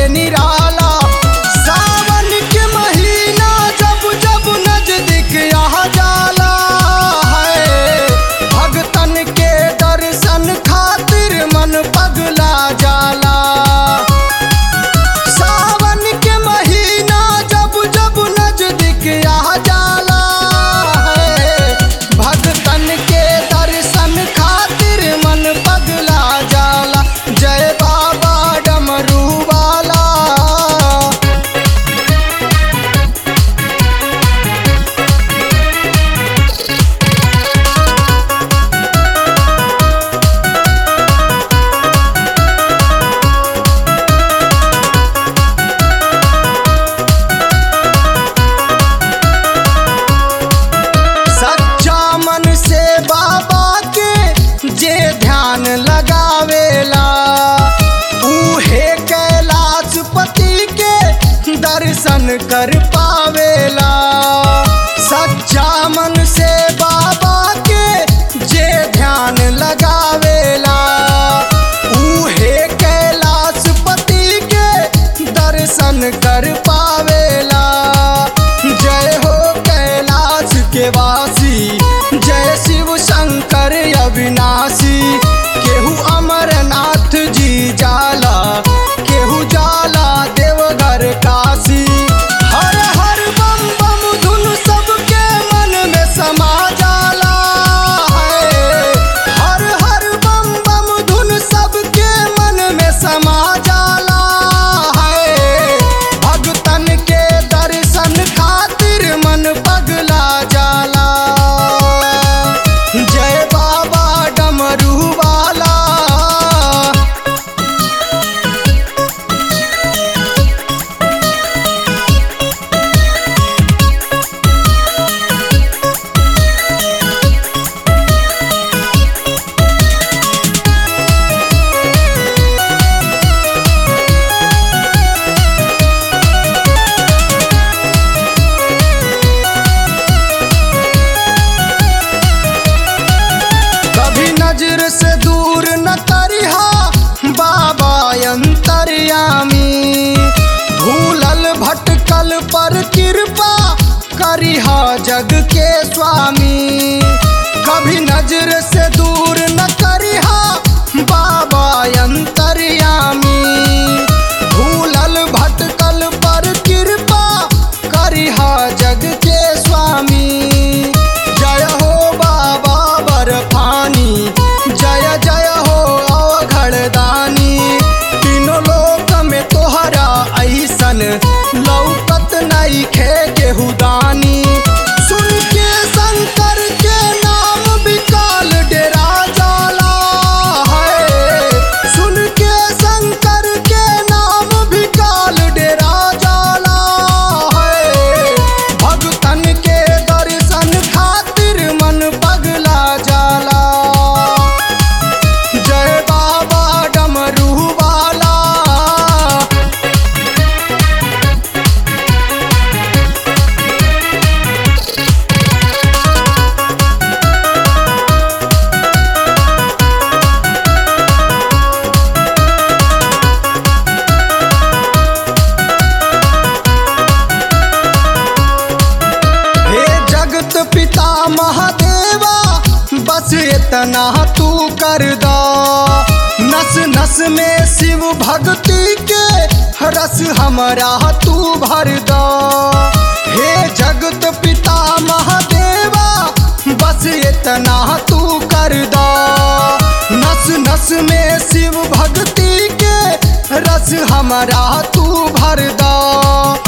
निराला सावन के महीना जब जब नजदीक आ जाला है भगतन के दर्शन खातिर मन पगला जाला सावन के महीना जब जब नजदीक आ जाला है भगतन के दर्शन खातिर मन पगला जाला जय बाबा डमरू वाला सच्चा मन से बाबा के जे ध्यान लगावेला उहे कैलाश पति के दर्शन कर पावेला सच्चा मन से बाबा के जे ध्यान लगावेला उहे कैलाश पति के दर्शन कर पावेला जय हो कैलाश के वासी जय शिव शंकर अविनाशी केहू अमरनाथ जी जाला केहू जाला देवघर काशी हर हर बम बम धुन सबके मन में समा जाला है हर हर बम बम धुन सबके मन में समा जाला है भगतन के दर्शन खातिर मन पगला जाला जय बाबा डमरू वाला कभी नजर से दूर न करिहा बाबा अंतर्यामी भूलल भटकल पर कृपा करिहा जग के स्वामी कभी नजर से दूर न करिहा बाबा अंतर्यामी भूलल भटकल पर कृपा करिहा जग के स्वामी जय हो बाबा बर्फानी जय जय हो अवघड़दानी तीनों लोक में तोहरा ऐसन लौकत नहीं खे केहू दानी सुन के शंकर के नाम विकाल डेरा जाला है सुन के शंकर के नाम विकाल डेरा जाला है भगतन के दर्शन खातिर मन पगला जाला जय बाबा डमरू वाला हे जगत पिता महादेवा बस इतना तू कर दो नस नस में शिव भक्ति के रस हमारा तू भर दो हे जगत पिता महादेवा बस इतना तू कर दो नस नस में शिव भक्ति के रस हमारा तू भर दो